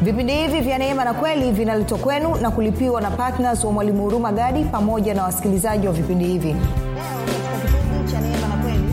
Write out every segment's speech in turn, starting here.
vipindi hivi vya neema na kweli vinaletwa kwenu na kulipiwa na ptns wa mwalimu huruma gadi pamoja na wasikilizaji wa vipindi hivi leo katika kipindi cha neema na kweli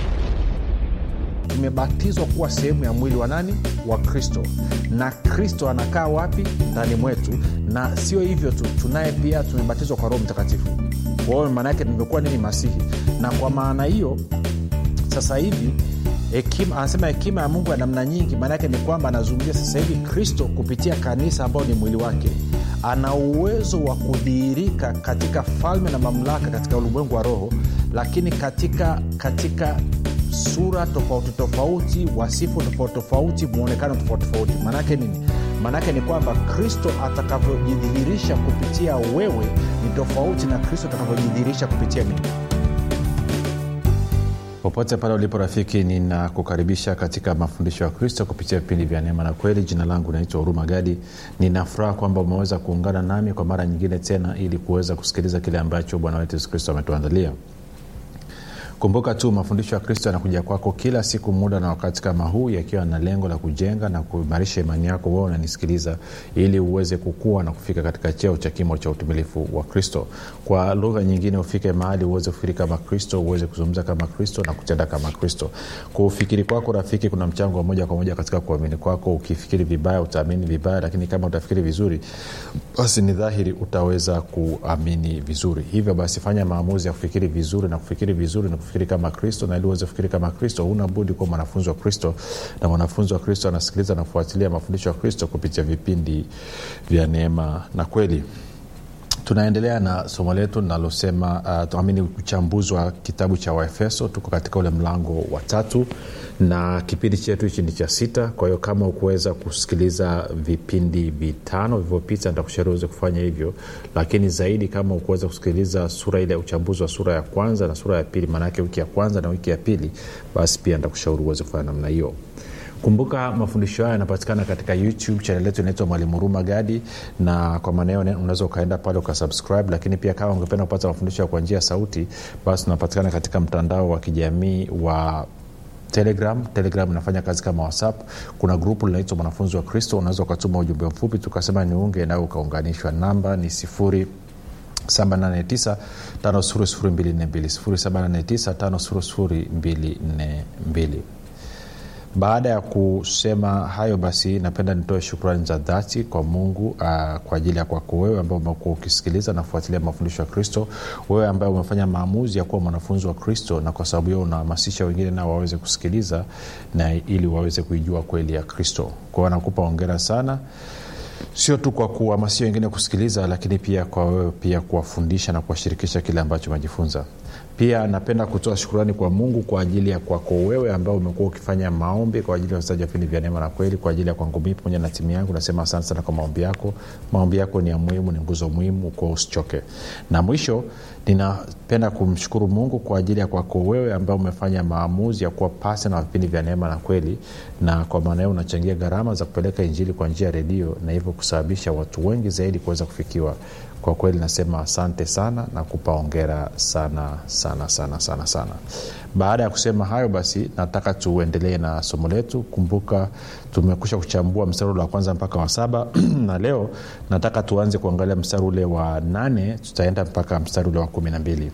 tumebatizwa kuwa sehemu ya mwili wa nani wa kristo na kristo anakaa wapi ndani mwetu na sio hivyo tu tunaye pia tumebatizwa kwa roho mtakatifu kwa hiyo maana yake tumekuwa nini masihi na kwa maana hiyo sasa hivi hekima anasema hekima ya mungu ya namna nyingi maana yake ni kwamba anazungumzia sasa hivi kristo kupitia kanisa ambao ni mwili wake ana uwezo wa kudhihirika katika falme na mamlaka katika ulimwengu wa roho lakini katika katika sura tofauti tofauti wasifu tofauti tofauti mwonekano tofauti tofauti maanaake nini maanaake ni kwamba kristo atakavyojidhihirisha kupitia wewe ni tofauti na kristo atakavyojidhihirisha kupitia mimi popote pale ulipo rafiki ninakukaribisha katika mafundisho ya kristo kupitia vipindi vya neema na kweli jina langu naitwa huruma gadi ninafuraha kwamba umeweza kuungana nami kwa mara nyingine tena ili kuweza kusikiliza kile ambacho bwana wetu yesu kristo ametuandalia kumbuka tu mafundisho ya kristo yanakuja kwako kila siku muda na wakati kama huu yakiwa na lengo la kujenga na kuimarisha imani yako wewe unanisikiliza ili uweze kukua na kufika katika cheo cha kimo cha utumilifu wa kristo kwa lugha nyingine ufike mahali uweze kufikiri kama kristo uweze kuzungumza kama kristo na kutenda kama kristo kwa ufikiri kwako rafiki kuna mchango wa moja kwa moja katika kuamini kwako ukifikiri vibaya utaamini vibaya lakini kama utafikiri vizuri basi ni dhahiri utaweza kuamini vizuri hivyo basi fanya maamuzi ya kufikiri vizuri na kufikiri vizuri na kufikiri kama kristo na ili uweze kufikiri kama kristo huna budi kuwa mwanafunzi wa kristo na mwanafunzi wa kristo anasikiliza na kufuatilia mafundisho ya kristo kupitia vipindi vya neema na kweli tunaendelea na somo letu linalosema uh, amini uchambuzi wa kitabu cha waefeso tuko katika ule mlango wa tatu na kipindi chetu hichi ni cha sita kwa hiyo kama ukuweza kusikiliza vipindi vitano vilivyopita nitakushauri uweze kufanya hivyo lakini zaidi kama ukuweza kusikiliza sura ile ya uchambuzi wa sura ya kwanza na sura ya pili maanaake wiki ya kwanza na wiki ya pili basi pia nitakushauri uweze kufanya namna hiyo kumbuka mafundisho hayo yanapatikana katika youtube chanel yetu inaitwa mwalimu ruma gadi na kwa maana hiyo unaweza ukaenda pale ukasubscribe lakini pia kama ungependa kupata mafundisho kwa njia ya sauti basi tunapatikana katika mtandao wa kijamii wa telegram telegram inafanya kazi kama whatsapp kuna grupu linaitwa mwanafunzi wa kristo unaweza ukatuma ujumbe mfupi tukasema niunge nawe ukaunganishwa namba ni sifuri 789 baada ya kusema hayo basi napenda nitoe shukrani za dhati kwa mungu uh, kwa ajili ya kwako wewe ambao umekuwa ukisikiliza na kufuatilia mafundisho ya kristo wewe ambaye umefanya maamuzi ya kuwa mwanafunzi wa kristo na kwa sababu hiyo unahamasisha wengine nao waweze kusikiliza na ili waweze kuijua kweli ya kristo kwao nakupa ongera sana sio tu kwa kuhamasisha wengine kusikiliza lakini pia kwa wewe pia kuwafundisha na kuwashirikisha kile ambacho umejifunza pia napenda kutoa shukurani kwa mungu kwa ajili ya kwako wewe ambao umekuwa ukifanya maombi kwa ajili ya wachezaji wa vipindi vya neema na kweli kwa ajili ya kwangu mii pamoja na timu yangu nasema asante sana kwa maombi yako maombi yako ni ya muhimu ni nguzo muhimu kuwa usichoke na mwisho ninapenda kumshukuru mungu kwa ajili ya kwako wewe ambao umefanya maamuzi ya kuwa pasi na vipindi vya neema na kweli na kwa maana hiyo unachangia gharama za kupeleka injili kwa njia ya redio na hivyo kusababisha watu wengi zaidi kuweza kufikiwa kwa kweli nasema asante sana na kupa ongera sana sana sana sana sana baada ya kusema hayo basi nataka tuendelee na somo letu kumbuka tumekusha kuchambua mstari ule wa kwanza mpaka wa saba na leo nataka tuanze kuangalia mstari ule wa nane tutaenda mpaka mstari ule wa kumi na mbili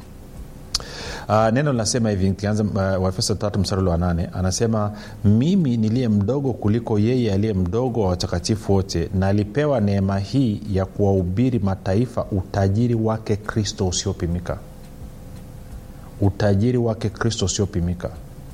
Uh, neno linasema hivi kianza uh, waefeso tatu mstari wa nane anasema mimi niliye mdogo kuliko yeye aliye mdogo wa watakatifu wote nalipewa neema hii ya kuwahubiri mataifa utajiri wake kristo usiopimika utajiri wake kristo usiopimika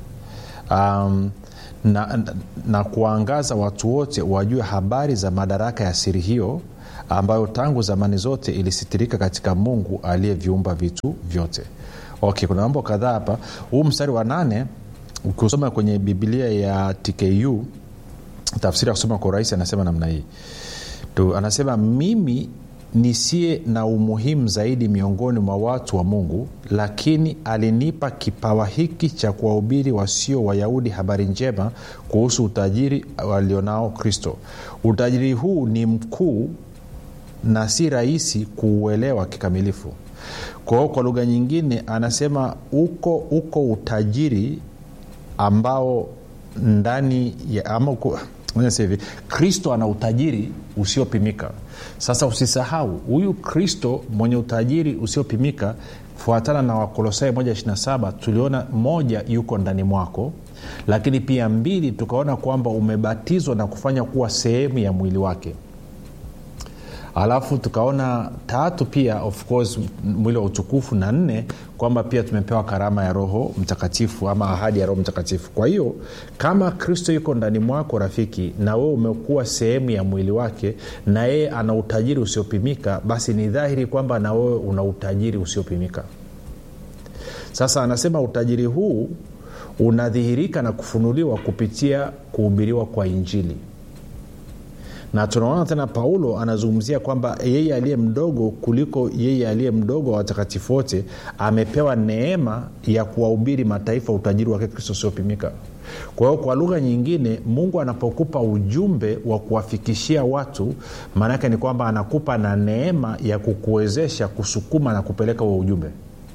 um, na, na, na kuwaangaza watu wote wajue habari za madaraka ya siri hiyo ambayo tangu zamani zote ilisitirika katika mungu aliyeviumba vitu vyote okay kuna mambo kadhaa hapa huu mstari wa nane ukisoma kwenye bibilia ya tku tafsiri ya kusoma kwa urahisi anasema namna hii tu anasema mimi nisiye na umuhimu zaidi miongoni mwa watu wa mungu lakini alinipa kipawa hiki cha kuwahubiri wasio wayahudi habari njema kuhusu utajiri walionao kristo utajiri huu ni mkuu na si rahisi kuuelewa kikamilifu kwa hiyo kwa lugha nyingine anasema uko uko utajiri ambao ndani ya ama uko, Sasa hivi kristo ana utajiri usiopimika sasa usisahau huyu kristo mwenye utajiri usiopimika fuatana na wakolosai 127 tuliona moja yuko ndani mwako lakini pia mbili tukaona kwamba umebatizwa na kufanya kuwa sehemu ya mwili wake alafu tukaona tatu pia of course mwili wa utukufu na nne kwamba pia tumepewa karama ya roho mtakatifu ama ahadi ya roho mtakatifu kwa hiyo kama kristo yuko ndani mwako rafiki na wewe umekuwa sehemu ya mwili wake na yeye ana utajiri usiopimika basi ni dhahiri kwamba na wewe una utajiri usiopimika sasa anasema utajiri huu unadhihirika na kufunuliwa kupitia kuhubiriwa kwa injili na tunaona tena paulo anazungumzia kwamba yeye aliye mdogo kuliko yeye aliye mdogo wa watakatifu wote amepewa neema ya kuwahubiri mataifa utajiri wake kristo usiopimika kwa hiyo kwa lugha nyingine mungu anapokupa ujumbe wa kuwafikishia watu maanaake ni kwamba anakupa na neema ya kukuwezesha kusukuma na kupeleka huo ujumbe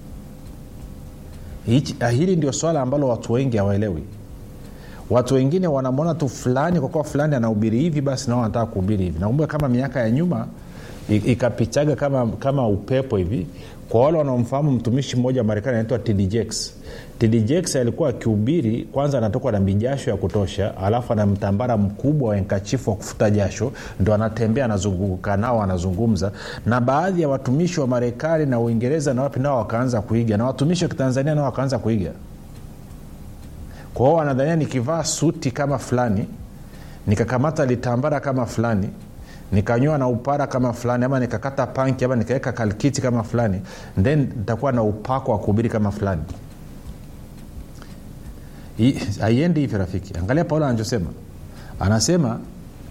hili ndio swala ambalo watu wengi hawaelewi watu wengine wanamwona tu fulani kwa kuwa fulani anahubiri hivi basi nao wanataka kuhubiri hivi nakumbuka kama miaka ya nyuma ikapitaga kama, kama upepo hivi kwa wale wanaomfahamu mtumishi mmoja wa marekani anaitwa tdjx tdjx alikuwa akihubiri kwanza anatokwa na mijasho ya kutosha alafu ana mtambara mkubwa wa enkachifu wa kufuta jasho ndo anatembea anazunguka nao anazungumza na baadhi ya watumishi wa marekani na uingereza na wapi nao wakaanza kuiga na watumishi wa kitanzania nao wakaanza kuiga kwa hiyo wanadhania nikivaa suti kama fulani nikakamata litambara kama fulani nikanywa na upara kama fulani ama nikakata panki ama nikaweka kalkiti kama fulani then nitakuwa na upako wa kuhubiri kama fulani haiendi hivi rafiki angalia paulo anachosema anasema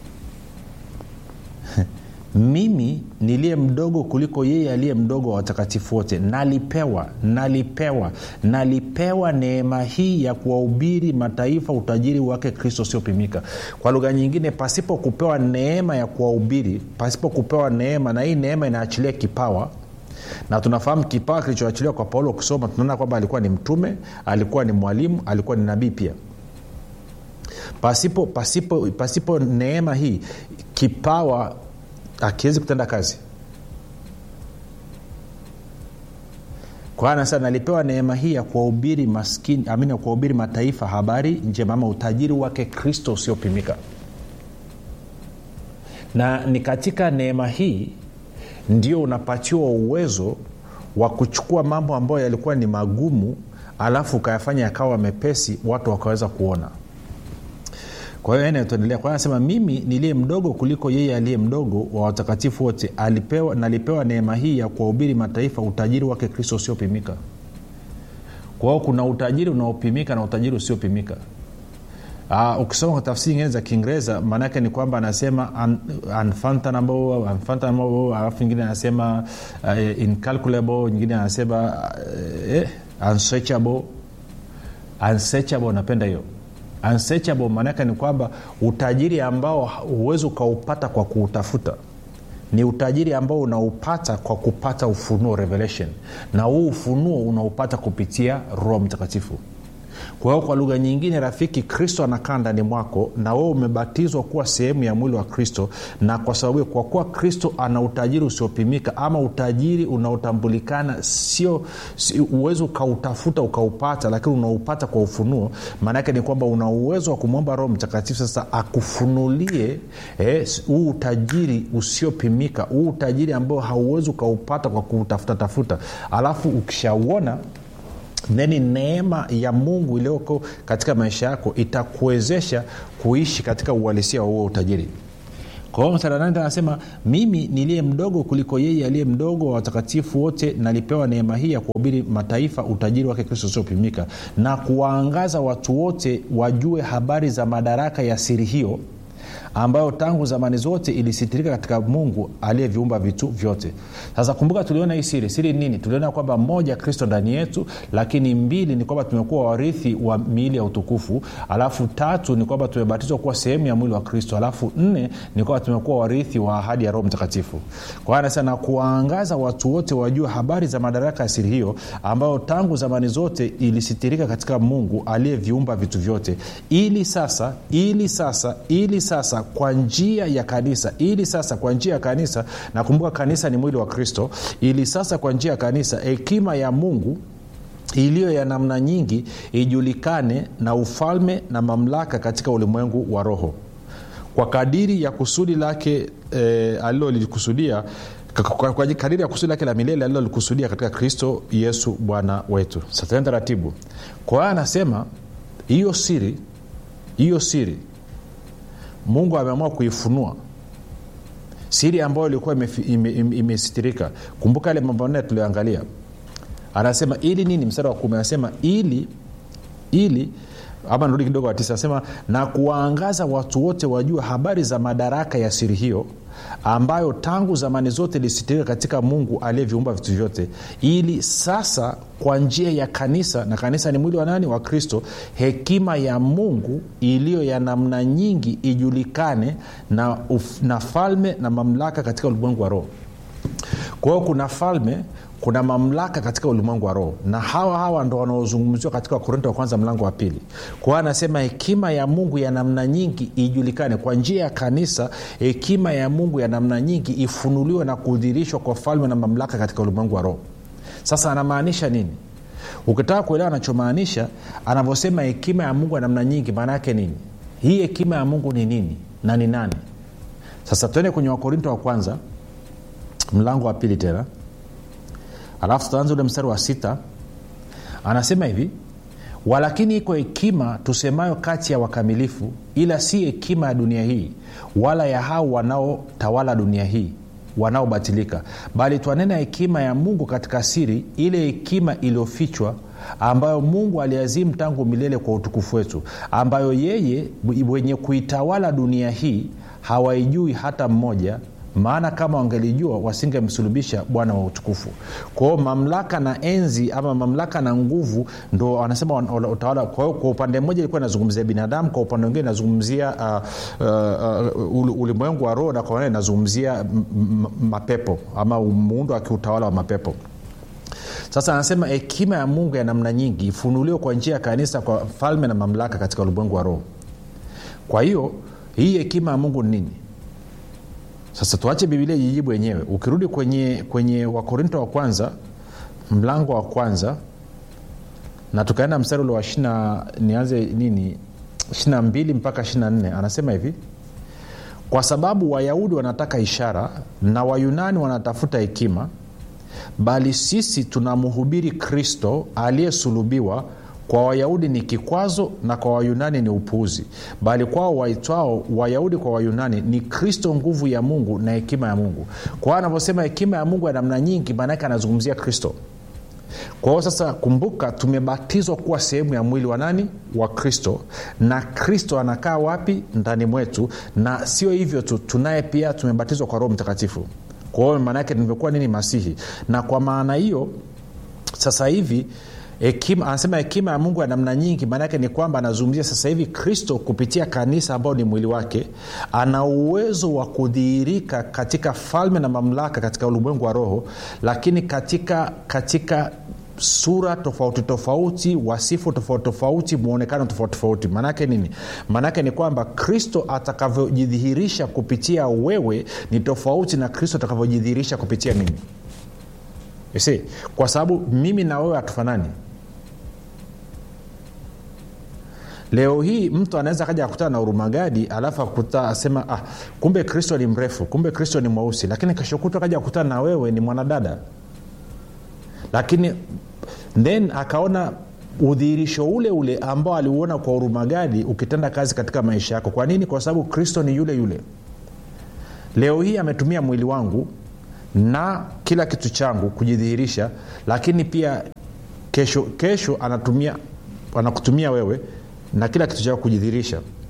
mimi niliye mdogo kuliko yeye aliye mdogo wa watakatifu wote nalipewa nalipewa nalipewa neema hii ya kuwahubiri mataifa utajiri wake kristo usiopimika kwa lugha nyingine pasipo kupewa neema ya kuwahubiri pasipo kupewa neema na hii neema inaachilia kipawa na tunafahamu kipawa kilichoachiliwa kwa paulo kusoma tunaona kwamba alikuwa ni mtume alikuwa ni mwalimu alikuwa ni nabii pia pasipo pasipo pasipo neema hii kipawa akiwezi kutenda kazi kwa anasema nalipewa neema hii ya kuwahubiri maskini amini ya kuwahubiri mataifa habari njema ama utajiri wake kristo usiopimika na ni katika neema hii ndio unapatiwa uwezo wa kuchukua mambo ambayo yalikuwa ni magumu alafu ukayafanya yakawa mepesi watu wakaweza kuona kwa hiyo ene tuendelea kwa anasema mimi niliye mdogo kuliko yeye aliye mdogo wa watakatifu wote alipewa nalipewa neema hii ya kuwahubiri mataifa utajiri wake kristo usiopimika kwa hiyo kuna utajiri unaopimika na utajiri usiopimika Uh, ukisoma kwa tafsiri ingine za kiingereza maanaake ni kwamba anasema un, unfathomable, unfathomable, alafu nyingine anasema uh, incalculable nyingine anasema uh, eh, unsearchable unsearchable napenda hiyo unsearchable maanaake ni kwamba utajiri ambao huwezi ukaupata kwa kuutafuta ni utajiri ambao unaupata kwa kupata ufunuo revelation na huu ufunuo unaupata kupitia roho mtakatifu kwa hiyo kwa lugha nyingine rafiki kristo anakaa ndani mwako na wewe umebatizwa kuwa sehemu ya mwili wa kristo na kwa sababu kwa kuwa kristo ana utajiri usiopimika ama utajiri unaotambulikana sio si, uwezi ukautafuta ukaupata lakini unaupata kwa ufunuo maanaake ni kwamba una uwezo wa kumwomba roho mtakatifu sasa akufunulie huu eh, utajiri usiopimika huu utajiri ambao hauwezi ukaupata kwa kuutafuta tafuta alafu ukishauona theni neema ya mungu iliyoko katika maisha yako itakuwezesha kuishi katika uhalisia wa huo utajiri kwa hiyo msaranani anasema mimi niliye mdogo kuliko yeye aliye mdogo wa watakatifu wote nalipewa neema hii ya kuhubiri mataifa utajiri wake kristo usiopimika na kuwaangaza watu wote wajue habari za madaraka ya siri hiyo ambayo tangu zamani zote ilisitirika katika mungu aliyeviumba vitu vyote sasa kumbuka tuliona hii siri siri nini tuliona kwamba moja kristo ndani yetu lakini mbili ni kwamba tumekuwa warithi wa miili ya utukufu alafu tatu ni kwamba tumebatizwa kuwa sehemu ya mwili wa kristo alafu nne ni kwamba tumekuwa warithi wa ahadi ya roho mtakatifu kwa hiyo anasema na kuwaangaza watu wote wajue habari za madaraka ya siri hiyo ambayo tangu zamani zote ilisitirika katika mungu aliyeviumba vitu vyote ili sasa ili sasa ili sasa kwa njia ya kanisa ili sasa kwa njia ya kanisa nakumbuka kanisa ni mwili wa kristo ili sasa kwa njia ya kanisa hekima ya mungu iliyo ya namna nyingi ijulikane na ufalme na mamlaka katika ulimwengu wa roho kwa kadiri ya kusudi lake e, alilolikusudia kwa, kwa kadiri ya kusudi lake la milele alilolikusudia katika kristo yesu bwana wetu sasa taratibu kwa hiyo anasema hiyo siri hiyo siri mungu ameamua kuifunua siri ambayo ilikuwa imesitirika ime, ime, ime kumbuka yale mambo nne tulioangalia anasema ili nini mstari wa kumi anasema ili ili ama nirudi kidogo wa tisa anasema na kuwaangaza watu wote wajue habari za madaraka ya siri hiyo ambayo tangu zamani zote ilisitirika katika mungu aliyeviumba vitu vyote ili sasa kwa njia ya kanisa na kanisa ni mwili wa nani wa kristo hekima ya mungu iliyo ya namna nyingi ijulikane na, uf, na falme na mamlaka katika ulimwengu wa roho kwa hiyo kuna falme kuna mamlaka katika ulimwengu wa roho na hawa hawa ndo wanaozungumziwa katika wakorinto wa kwanza mlango wa pili kwa hiyo anasema hekima ya mungu ya namna nyingi ijulikane kwa njia ya kanisa hekima ya mungu ya namna nyingi ifunuliwe na kudhirishwa kwa falme na mamlaka katika ulimwengu wa roho sasa anamaanisha nini ukitaka kuelewa anachomaanisha anavyosema hekima ya mungu ya namna nyingi maana yake nini hii hekima ya mungu ni nini na ni nani sasa tuende kwenye wakorinto wa kwanza mlango wa pili tena alafu tutaanza ule mstari wa sita anasema hivi walakini iko hekima tusemayo kati ya wakamilifu ila si hekima ya dunia hii wala ya hao wanaotawala dunia hii wanaobatilika bali twanena hekima ya mungu katika siri ile hekima iliyofichwa ambayo mungu aliazimu tangu milele kwa utukufu wetu ambayo yeye wenye kuitawala dunia hii hawaijui hata mmoja maana kama wangelijua wasingemsulubisha bwana wa utukufu kwao mamlaka na enzi ama mamlaka na nguvu ndo wanasema utawala kwa, kwa upande mmoja ilikuwa inazungumzia binadamu kwa upande mwingine inazungumzia uh, uh, uh, ulimwengu wa roho na kwa inazungumzia mapepo ama muundo wa kiutawala wa mapepo sasa anasema hekima ya mungu ya namna nyingi ifunuliwe kwa njia ya kanisa kwa falme na mamlaka katika ulimwengu wa roho kwa hiyo hii hekima ya mungu ni nini sasa tuache bibilia jijibu wenyewe ukirudi kwenye kwenye wakorinto wa kwanza mlango wa kwanza na tukaenda mstari ule wa shina nianze nini ishina mbili mpaka ishina nne anasema hivi kwa sababu wayahudi wanataka ishara na wayunani wanatafuta hekima bali sisi tunamhubiri kristo aliyesulubiwa kwa wayahudi ni kikwazo na kwa wayunani ni upuuzi bali kwao waitwao wayahudi kwa wayunani ni kristo nguvu ya mungu na hekima ya mungu kwa hiyo anavyosema hekima ya mungu ya namna nyingi maanaake anazungumzia kristo kwa hiyo sasa kumbuka tumebatizwa kuwa sehemu ya mwili wa nani wa kristo na kristo anakaa wapi ndani mwetu na sio hivyo tu tunaye pia tumebatizwa kwa roho mtakatifu kwa hiyo maanaake nimekuwa nini masihi na kwa maana hiyo sasa hivi hekima anasema hekima ya mungu ya namna nyingi maanaake ni kwamba anazungumzia sasa hivi kristo kupitia kanisa ambao ni mwili wake ana uwezo wa kudhihirika katika falme na mamlaka katika ulimwengu wa roho lakini katika katika sura tofauti tofauti wasifu tofauti tofauti mwonekano tofauti tofauti maanaake nini maanaake ni kwamba kristo atakavyojidhihirisha kupitia wewe ni tofauti na kristo atakavyojidhihirisha kupitia mimi see, kwa sababu mimi na wewe hatufanani leo hii mtu anaweza kaja akutana na urumagadi alafu akuta asema ah, kumbe kristo ni mrefu kumbe kristo ni mweusi lakini keshokuta kaja akutana na wewe ni mwanadada lakini then akaona udhihirisho ule ule ambao aliuona kwa urumagadi ukitenda kazi katika maisha yako kwa nini kwa sababu kristo ni yule yule leo hii ametumia mwili wangu na kila kitu changu kujidhihirisha lakini pia kesho kesho anatumia anakutumia wewe na kila kitu chako kujidhihirisha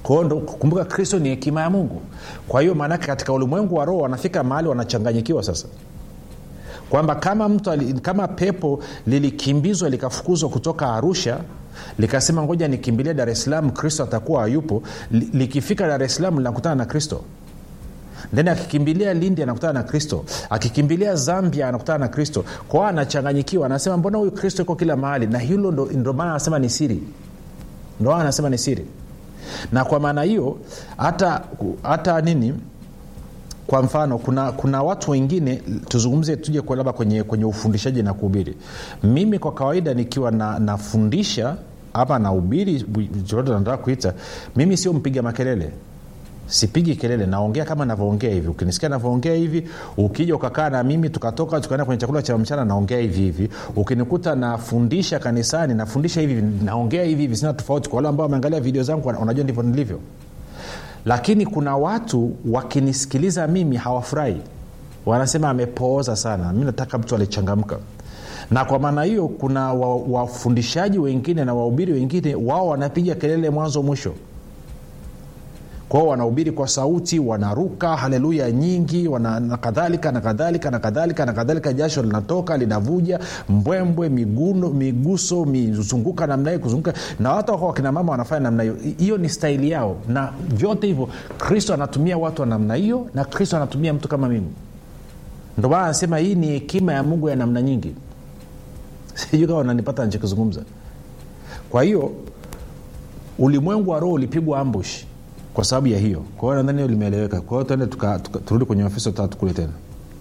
kwao ndo kumbuka kristo ni hekima ya mungu kwa hiyo maanake katika ulimwengu wa roho wanafika mahali wanachanganyikiwa sasa kwamba kama mtu ali, kama pepo lilikimbizwa likafukuzwa kutoka arusha likasema ngoja nikimbilie dar es salaam kristo atakuwa hayupo li, likifika dar es salaam linakutana na kristo then akikimbilia lindi anakutana na kristo akikimbilia zambia anakutana na kristo kwao anachanganyikiwa anasema mbona huyu kristo iko kila mahali na hilo ndo, ndo maana anasema ni siri ndo maana anasema ni siri na kwa maana hiyo hata hata nini kwa mfano kuna kuna watu wengine tuzungumze tuje kwa labda kwenye, kwenye ufundishaji na kuhubiri mimi kwa kawaida nikiwa na, nafundisha ama nahubiri chochote nataka kuita mimi sio mpiga makelele sipigi kelele naongea kama navyoongea hivi ukinisikia navyoongea hivi ukija ukakaa na mimi tukatoka tukaenda kwenye chakula cha mchana naongea hivi hivi ukinikuta nafundisha kanisani nafundisha hivi naongea hivi hivi sina tofauti kwa wale ambao wameangalia video zangu unajua ndivyo nilivyo lakini kuna watu wakinisikiliza mimi hawafurahi wanasema amepooza sana mi nataka mtu alichangamka na kwa maana hiyo kuna wafundishaji wa wengine na wahubiri wengine wao wanapiga kelele mwanzo mwisho kwao wanahubiri kwa sauti wanaruka haleluya nyingi wana, na kadhalika na kadhalika na kadhalika na kadhalika jasho linatoka linavuja mbwembwe miguno miguso mizunguka namna hii kuzunguka na watu wako wakina mama wanafanya namna hiyo hiyo ni staili yao na vyote hivyo kristo anatumia watu wa namna hiyo na kristo anatumia mtu kama mimi ndio maana anasema hii ni hekima ya mungu ya namna nyingi sijui kama unanipata nichokizungumza kwa hiyo ulimwengu wa roho ulipigwa ambush kwa sababu ya hiyo kwa hiyo nadhani hiyo limeeleweka kwa hiyo tuende turudi kwenye ofisi tatu kule tena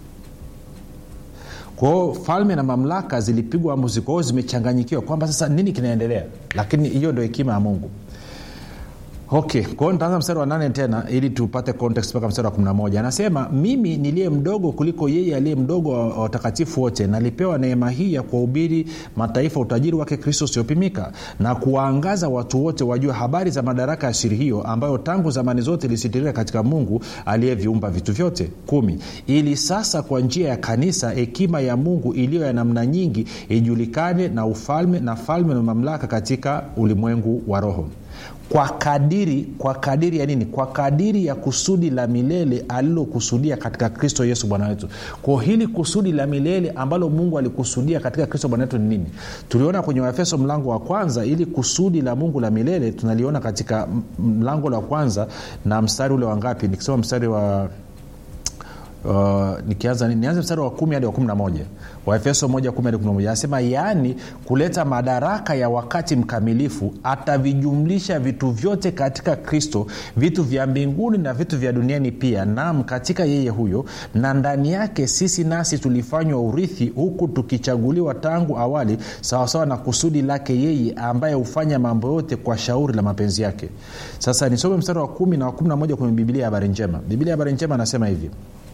kwa hiyo falme na mamlaka zilipigwa ambusi kwa hiyo zimechanganyikiwa kwamba sasa nini kinaendelea lakini hiyo ndio hekima ya mungu okay kwa hiyo nitaanza mstari wa nane tena ili tupate context mpaka mstari wa 11 anasema mimi niliye mdogo kuliko yeye aliye mdogo wa watakatifu wote nalipewa neema hii ya kuwahubiri mataifa utajiri wake kristo usiopimika na kuwaangaza watu wote wajue habari za madaraka ya siri hiyo ambayo tangu zamani zote ilisitirika katika mungu aliyeviumba vitu vyote kumi ili sasa kwa njia ya kanisa hekima ya mungu iliyo ya namna nyingi ijulikane na ufalme na falme na mamlaka katika ulimwengu wa roho kwa kadiri kwa kadiri ya nini kwa kadiri ya kusudi la milele alilokusudia katika kristo yesu bwana wetu kwa hili kusudi la milele ambalo mungu alikusudia katika kristo bwana wetu ni nini tuliona kwenye waefeso mlango wa kwanza ili kusudi la mungu la milele tunaliona katika mlango la kwanza na mstari ule wa ngapi nikisema mstari wa Uh, nikianza nianze mstari wa kumi hadi wa kumi na moja waefeso moja kumi hadi kumi na moja anasema yaani kuleta madaraka ya wakati mkamilifu atavijumlisha vitu vyote katika kristo vitu vya mbinguni na vitu vya duniani pia nam katika yeye huyo na ndani yake sisi nasi tulifanywa urithi huku tukichaguliwa tangu awali sawasawa na kusudi lake yeye ambaye hufanya mambo yote kwa shauri la mapenzi yake sasa nisome mstari wa kumi na wa kumi na moja kwenye bibilia ya habari njema bibilia ya habari njema anasema hivi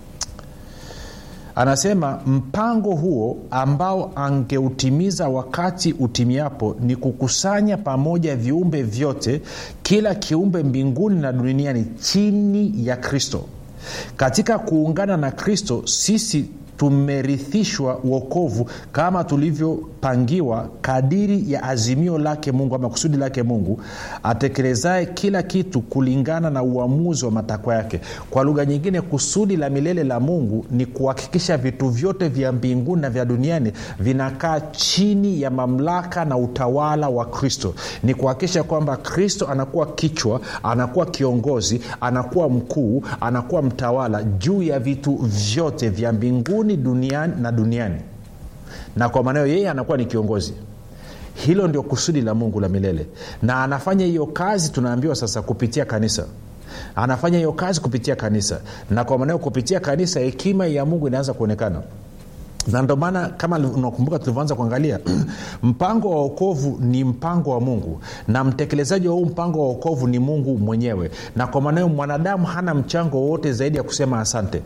anasema mpango huo ambao angeutimiza wakati utimiapo ni kukusanya pamoja viumbe vyote kila kiumbe mbinguni na duniani chini ya kristo katika kuungana na kristo sisi tumerithishwa uokovu kama tulivyopangiwa kadiri ya azimio lake mungu ama kusudi lake mungu atekelezaye kila kitu kulingana na uamuzi wa matakwa yake kwa lugha nyingine kusudi la milele la mungu ni kuhakikisha vitu vyote vya mbinguni na vya duniani vinakaa chini ya mamlaka na utawala wa kristo ni kuhakikisha kwamba kristo anakuwa kichwa anakuwa kiongozi anakuwa mkuu anakuwa mtawala juu ya vitu vyote vya mbinguni duniani na duniani na kwa maanao yeye anakuwa ni kiongozi hilo ndio kusudi la mungu la milele na anafanya hiyo kazi tunaambiwa sasa kupitia kanisa anafanya hiyo kazi kupitia kanisa na kwa maanao kupitia kanisa hekima ya mungu inaanza kuonekana na ndio maana kama unakumbuka tulivyoanza kuangalia mpango wa okovu ni mpango wa mungu na mtekelezaji wa huu mpango wa okovu ni mungu mwenyewe na kwa maanayo mwanadamu hana mchango wowote zaidi ya kusema asante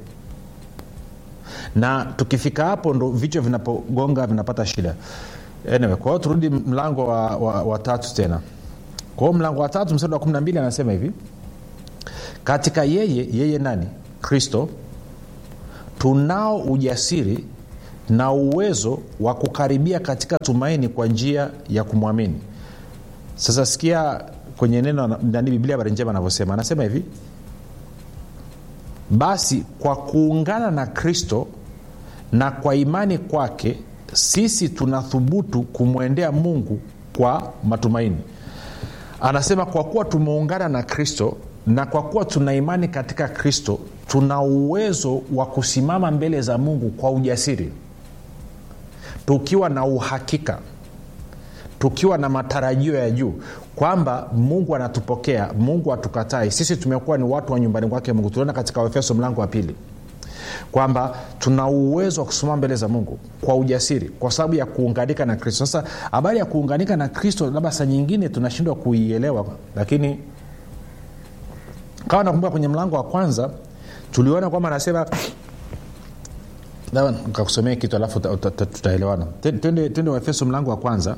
na tukifika hapo ndo vichwa vinapogonga vinapata shida anyway, kwa hiyo turudi mlango wa, wa, wa tatu tena kwa hiyo mlango wa tatu msadi wa kumi na mbili anasema hivi katika yeye yeye nani kristo tunao ujasiri na uwezo wa kukaribia katika tumaini kwa njia ya kumwamini sasa sikia kwenye neno nani biblia habari njema anavyosema anasema hivi basi kwa kuungana na kristo na kwa imani kwake sisi tunathubutu kumwendea mungu kwa matumaini anasema kwa kuwa tumeungana na kristo na kwa kuwa tuna imani katika kristo tuna uwezo wa kusimama mbele za mungu kwa ujasiri tukiwa na uhakika tukiwa na matarajio ya juu kwamba mungu anatupokea mungu hatukatai sisi tumekuwa ni watu wa nyumbani kwake mungu tuliona katika waefeso mlango wa pili kwamba tuna uwezo wa kusimama mbele za mungu kwa ujasiri kwa sababu ya kuunganika na kristo sasa habari ya kuunganika na kristo labda saa nyingine tunashindwa kuielewa lakini kawa nakumbuka kwenye mlango wa kwanza tuliona kwamba anasema kakusomea kitu alafu tutaelewana twende waefeso mlango wa kwanza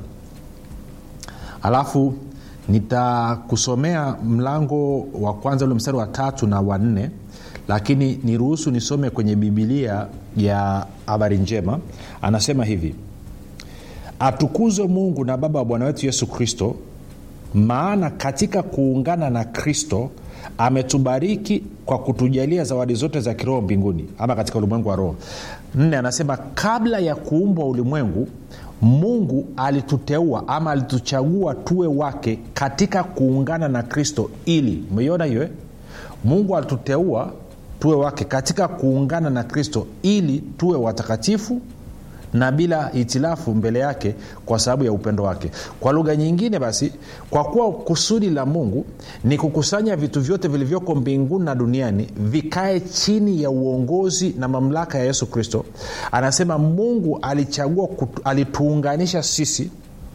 alafu nitakusomea mlango wa kwanza ule mstari wa tatu na wa nne lakini niruhusu nisome kwenye bibilia ya habari njema anasema hivi atukuzwe mungu na baba wa bwana wetu yesu kristo maana katika kuungana na kristo ametubariki kwa kutujalia zawadi zote za kiroho mbinguni ama katika ulimwengu wa roho nne anasema kabla ya kuumbwa ulimwengu mungu alituteua ama alituchagua tuwe wake katika kuungana na kristo ili umeiona hiyo eh? mungu alituteua tuwe wake katika kuungana na kristo ili tuwe watakatifu na bila hitilafu mbele yake kwa sababu ya upendo wake kwa lugha nyingine basi kwa kuwa kusudi la mungu ni kukusanya vitu vyote vilivyoko mbinguni na duniani vikae chini ya uongozi na mamlaka ya yesu kristo anasema mungu alichagua kutu, alituunganisha sisi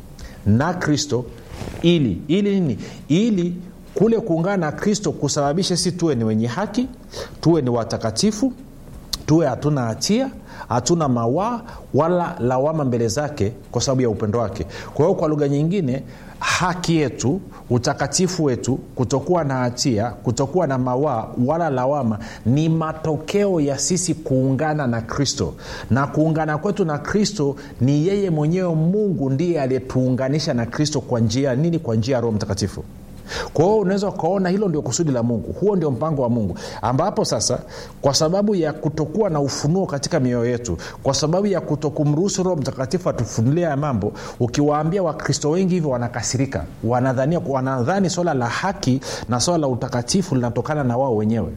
na kristo ili ili nini ili kule kuungana na kristo kusababisha sisi tuwe ni wenye haki tuwe ni watakatifu tuwe hatuna hatia hatuna mawaa wala lawama mbele zake kwa sababu ya upendo wake kwa hiyo kwa lugha nyingine haki yetu utakatifu wetu kutokuwa na hatia kutokuwa na mawaa wala lawama ni matokeo ya sisi kuungana na kristo na kuungana kwetu na kristo ni yeye mwenyewe mungu ndiye aliyetuunganisha na kristo kwa njia nini kwa njia ya roho mtakatifu kwa hiyo unaweza ukaona hilo ndio kusudi la mungu huo ndio mpango wa mungu ambapo sasa kwa sababu ya kutokuwa na ufunuo katika mioyo yetu kwa sababu ya kutokumruhusu roho mtakatifu atufunulia ya mambo ukiwaambia wakristo wengi hivyo wanakasirika wanadhania wanadhani swala la haki na swala la utakatifu linatokana na wao wenyewe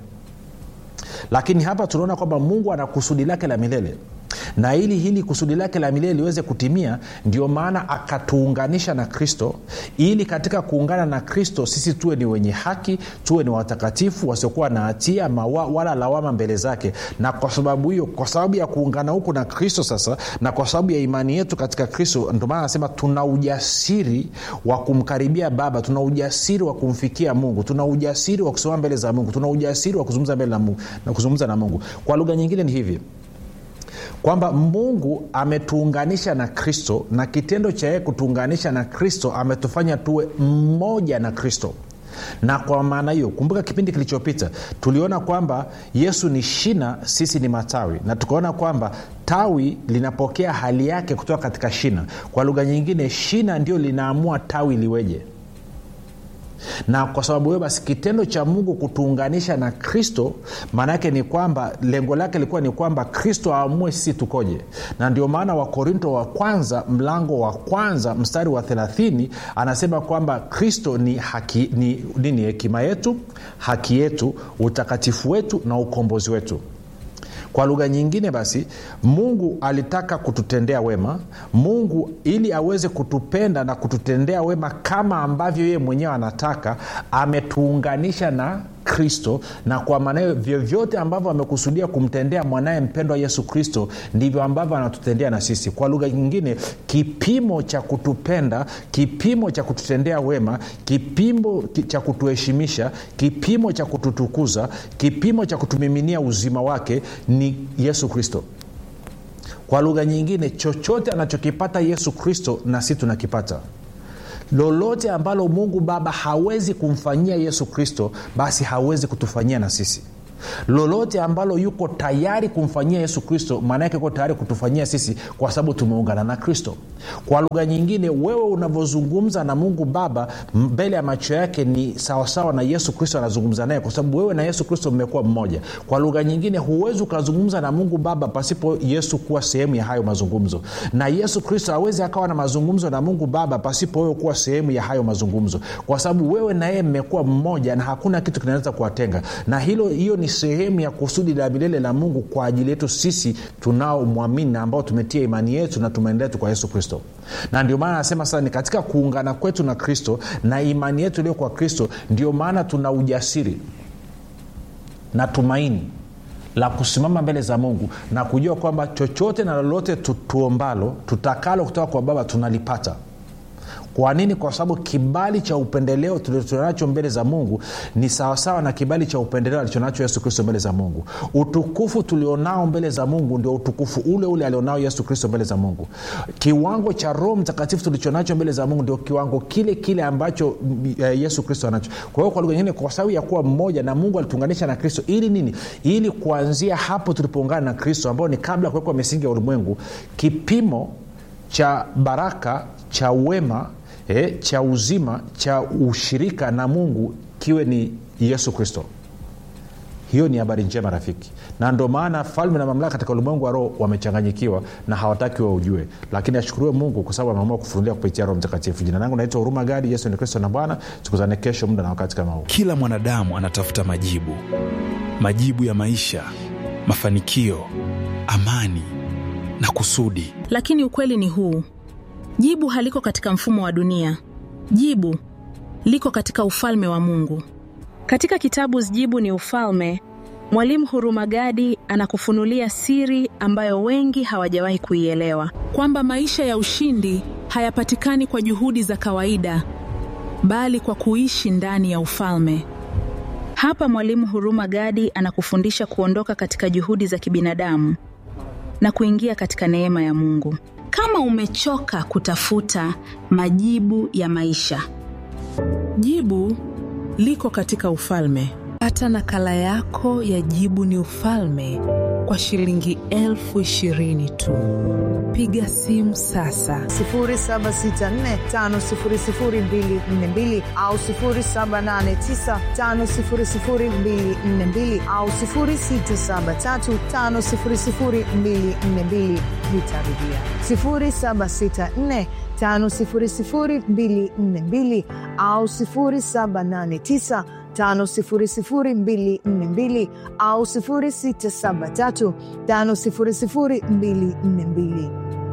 lakini hapa tunaona kwamba mungu ana kusudi lake la milele na ili hili kusudi lake la milele liweze kutimia ndio maana akatuunganisha na kristo ili katika kuungana na kristo sisi tuwe ni wenye haki tuwe ni watakatifu wasiokuwa na hatia mawa, wala lawama mbele zake na kwa sababu hiyo kwa sababu ya kuungana huku na kristo sasa na kwa sababu ya imani yetu katika kristo ndio maana anasema tuna ujasiri wa kumkaribia baba tuna ujasiri wa kumfikia mungu tuna ujasiri wa kusimama mbele za mungu tuna ujasiri wa kuzungumza mbele na mungu, na kuzungumza na mungu kwa lugha nyingine ni hivi kwamba mungu ametuunganisha na kristo na kitendo cha yeye kutuunganisha na kristo ametufanya tuwe mmoja na kristo na kwa maana hiyo kumbuka kipindi kilichopita tuliona kwamba yesu ni shina sisi ni matawi na tukaona kwamba tawi linapokea hali yake kutoka katika shina kwa lugha nyingine shina ndio linaamua tawi liweje na kwa sababu hiyo basi kitendo cha mungu kutuunganisha na kristo maana yake ni kwamba lengo lake lilikuwa ni kwamba kristo aamue sisi tukoje na ndio maana wakorinto wa kwanza mlango wa kwanza mstari wa 30 anasema kwamba kristo ni haki ni nini hekima yetu haki yetu utakatifu wetu na ukombozi wetu kwa lugha nyingine basi mungu alitaka kututendea wema mungu ili aweze kutupenda na kututendea wema kama ambavyo yeye mwenyewe anataka ametuunganisha na kristo na kwa maana hiyo vyovyote ambavyo amekusudia kumtendea mwanaye mpendwa yesu kristo ndivyo ambavyo anatutendea na sisi kwa lugha nyingine kipimo cha kutupenda kipimo cha kututendea wema kipimo cha kutuheshimisha kipimo cha kututukuza kipimo cha kutumiminia uzima wake ni yesu kristo kwa lugha nyingine chochote anachokipata yesu kristo na si tunakipata lolote ambalo mungu baba hawezi kumfanyia yesu kristo basi hawezi kutufanyia na sisi lolote ambalo yuko tayari kumfanyia yesu kristo maana yake yuko tayari kutufanyia sisi kwa sababu tumeungana na kristo kwa lugha nyingine wewe unavyozungumza na mungu baba mbele ya macho yake ni sawasawa na yesu kristo anazungumza naye kwa sababu wewe na yesu kristo mmekuwa mmoja kwa lugha nyingine huwezi ukazungumza na mungu baba pasipo yesu kuwa sehemu ya hayo mazungumzo na yesu kristo awezi akawa na mazungumzo na mungu baba pasipo wewe kuwa sehemu ya hayo mazungumzo kwa sababu wewe na yeye mmekuwa mmoja na hakuna kitu kinaweza kuwatenga na hilo hiyo ni sehemu ya kusudi la milele la mungu kwa ajili yetu sisi tunaomwamini na ambao tumetia imani yetu na tumaini letu kwa yesu kristo na ndio maana anasema sasa ni katika kuungana kwetu na kristo na imani yetu iliyo kwa kristo ndio maana tuna ujasiri na tumaini la kusimama mbele za mungu na kujua kwamba chochote na lolote tu, tuombalo tutakalo kutoka kwa baba tunalipata kwa nini kwa sababu kibali cha upendeleo tulichonacho mbele za mungu ni sawasawa na kibali cha upendeleo alichonacho yesu kristo mbele za mungu utukufu tulionao mbele za mungu ndio utukufu ule ule alionao yesu kristo mbele za mungu kiwango cha roho mtakatifu tulichonacho mbele za mungu ndio kiwango kile kile ambacho eh, yesu kristo anacho kwa hiyo kwa lugha nyingine kwa sababu ya kuwa mmoja na mungu alituunganisha na kristo ili nini ili kuanzia hapo tulipoungana na kristo ambao ni kabla ya kuwekwa misingi ya ulimwengu kipimo cha baraka cha wema e, cha uzima cha ushirika na mungu kiwe ni yesu kristo hiyo ni habari njema rafiki na ndo maana falme na mamlaka katika ulimwengu wa roho wamechanganyikiwa na hawataki waujue lakini ashukuriwe mungu kwa sababu ameamua kufunulia kupitia roho mtakatifu jina langu naitwa huruma gadi yesu ni kristo na bwana tukuzane kesho muda na wakati kama huu kila mwanadamu anatafuta majibu majibu ya maisha mafanikio amani na kusudi lakini ukweli ni huu jibu haliko katika mfumo wa dunia jibu liko katika ufalme wa mungu katika kitabu jibu ni ufalme mwalimu hurumagadi anakufunulia siri ambayo wengi hawajawahi kuielewa kwamba maisha ya ushindi hayapatikani kwa juhudi za kawaida bali kwa kuishi ndani ya ufalme hapa mwalimu huruma gadi anakufundisha kuondoka katika juhudi za kibinadamu na kuingia katika neema ya mungu kama umechoka kutafuta majibu ya maisha jibu liko katika ufalme pata nakala yako ya jibu ni ufalme kwa shilingi elfu ishirini tu piga simu sasa 7645242 au 7895242 au 6735242 nitarudia 764 5242 au 789 5242 au 673 5242